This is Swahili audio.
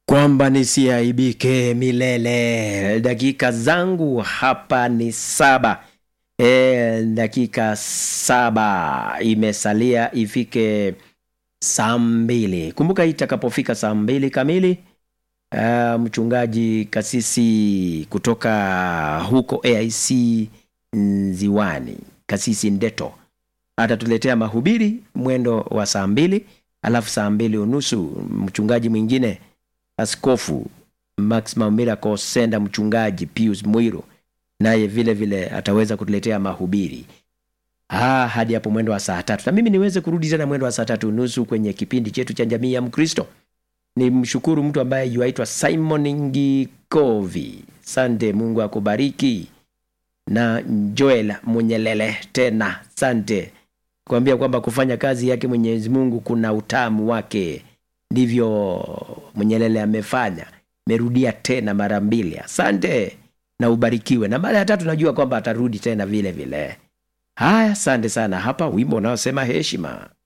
kwamba nisiaibike milele. Dakika zangu hapa ni saba. E, dakika saba imesalia ifike saa mbili. Kumbuka itakapofika saa mbili kamili uh, mchungaji kasisi kutoka huko AIC Nziwani, kasisi Ndeto atatuletea mahubiri mwendo wa saa mbili, alafu saa mbili unusu mchungaji mwingine askofu Maximum Miracle Senda, mchungaji Pius Mwiru naye vile vile ataweza kutuletea mahubiri ah, hadi hapo mwendo wa saa tatu, na mimi niweze kurudi tena mwendo wa saa tatu nusu kwenye kipindi chetu cha jamii ya Mkristo. Ni mshukuru mtu ambaye yuaitwa Simon Ngikovi. Sante, Mungu akubariki. Na Joel Munyelele tena sante, kuambia kwamba kufanya kazi yake Mwenyezi Mungu kuna utamu wake. Ndivyo Munyelele amefanya, merudia tena mara mbili. Asante na ubarikiwe. Na mara ya tatu najua kwamba atarudi tena vile vile. Haya, asante sana. Hapa wimbo unaosema heshima.